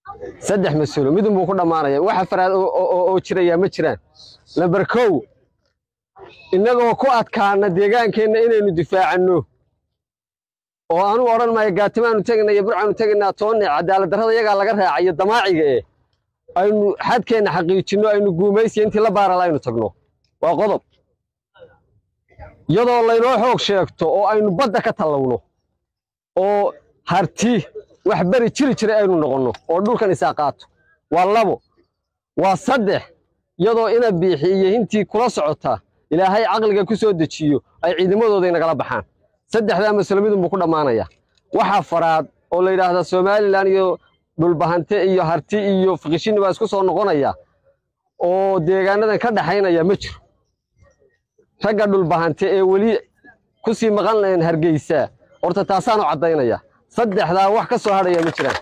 saddex mas-uulo midun buu ku dhammaanaya waxa faraad oo- oo oo jirayaa ma jiraan lamber kow innagoo ku adkaana deegaankeenna inaynu difaacanno oo anugu odhan maayo gaatimaanu tegaynaa iyo burcaanu tegaynaa toonne cadaalad darrada iyagaa laga raacayo damaaciga eh aynu xadkeenna xaqiijinno aynu guumaysiya intii la baarala aynu tagno waa qodob iyadoo laynoo xoog sheegto oo aynu badda ka tallawno oo harti wax beri jiri jiray aynu noqonno oo dhulkan isaa qaato waa labo waa saddex iyadoo ina biixi iyo hintii kula socota ilaahay caqliga ku soo dejiyo ay ciidamadooda inagala baxaan saddexdaa masalo midunbuu ku dhammaanaya waxa faraad oo la yidhaahda somalilan iyo dhulbahante iyo harti iyo fikishini baa isku soo noqonaya oo deegaanadan ka dhaxaynaya ma jiro ragga dhulbahante ee weli ku sii maqan lahayn hargeysa horta taasaanu caddaynaya saddexdaa wax ka soo hadhaya ma jiraan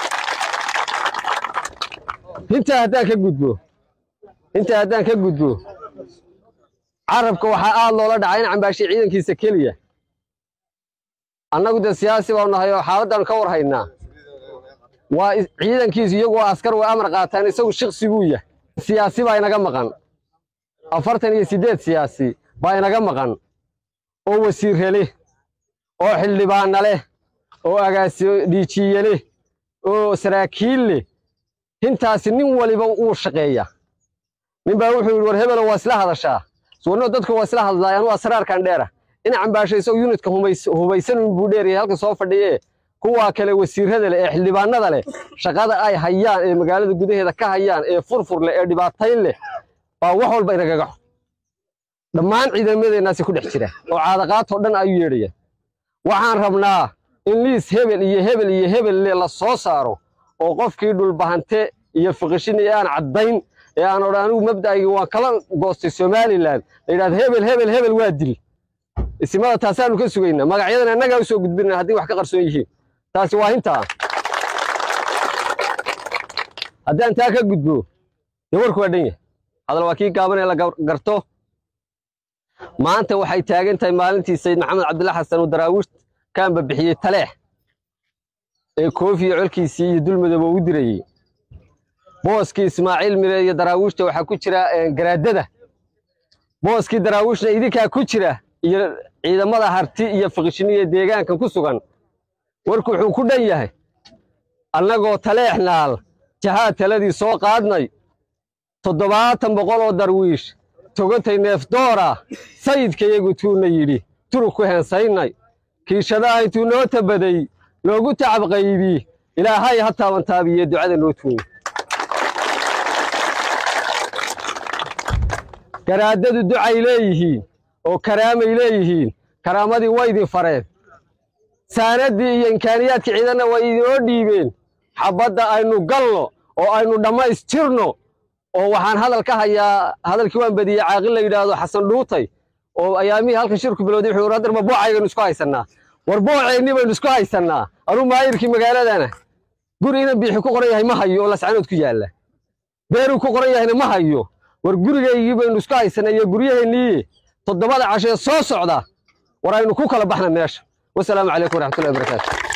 intaa haddaan ka gudbo intaa haddaan ka gudbo carabka waxaa aad loola dhacay in cambaashay ciidankiisa keliya annagu dee siyaasi baanu nahay oo xaaladdaanu ka war haynaa waa is- ciidankiisu iyagu waa askar way amar qaataan isagu shiksi buu yahay siyaasi baa inaga maqan afartan iyo siddeed siyaasi baa inaga maqan oo wasiirre leh oo xildhibaana leh oo agaasi dhiijiye leh oo saraakiil leh intaasi nin waliba wuu shaqeeya nin baa wuxuu yidhi war hebelo waa isla hadashaa suwanno dadku waa isla hadlaa anuu asraarkan dheera in cambaasho isagoo yunitka humays- hubaysan buu dheeryahay halka soo fadhiye kuwaa kale wasiirrada leh ee xildhibaanada leh shaqada ay hayaan ee magaalada gudaheeda ka hayaan ee furfur leh ee dhibaatayn leh baa wax walba inagaga xun dhammaan ciidamadeennaasi ku dhex jira oo caadaqaatoo dhan ayuu yeedhaya waxaan rabnaa in liis hebel iyo hebel iyo hebel le la soo saaro oo qofkii dhulbahante iyo fiqishin ee aan caddayn ee aan odhan anigu mabda'aygii waan kala goostay somalilan la yidhahdo hebel hebel hebel waa dil isimada taasaanu ka sugaynaa magacyadan annagaa u soo gudbinaa haddii wax ka qarsoon yihiin taasi waa intaa haddaan taa ka gudbo dee warku waa dhan yahay hadal waa kii gaaban ee la gar- garto maanta waxay taagan tahay maalintii sayid maxamed cabdilla xasan uu daraawiish kaanba bixiyey taleex ee koofiyo colkiisii iyo dulmadaba u dirayey booskii ismaaciil mire iyo daraawiishta waxaa ku jira eh, garaadada booskii daraawiishna idinkaa ku jira iyo ciidamada harti iyo fiqishiniya deegaankan ku sugan warku wuxuu ku dhan yahay annagoo taleex naal jahaad taladii soo qaadnay toddobaatan boqol oo darwiish togantay neefdoora sayidkayagu tuuna yidhi turug ku heensaynay kiishadaha intuu noo tabaday loogu tacab qaybi ilaahay ha taabantaabiye ducada noo tuuyo garaadadu ducay leeyihiin oo karaamay leeyihiin karaamadii way idin fareen saanaddii iyo imkaaniyaadkii ciidanna way idinoo dhiibeen xabbadda aynu galno oo aynu dhammaystirno oo waxaan hadal ka hayaa hadalkii waan badiyey caaqil la yidhaahdo xasan dhuutay oo ayaamihii halkan shirku bilowday wuxuu yidhi hadarba boocaynu isku haysannaa war booceenni baynu isku haysannaa anuu maayirkii magaaladana guri ina biixi ku qoran yahay ma hayo oo lascanood ku yaalla beeruu ku qoran yahayna ma hayo war gurigaygii baynu isku haysannaa iyo guryaheennii toddobada cashee soo socda war aynu ku kala baxna meesha wasalaamu calaykum waraxmatullahi wabarakaatu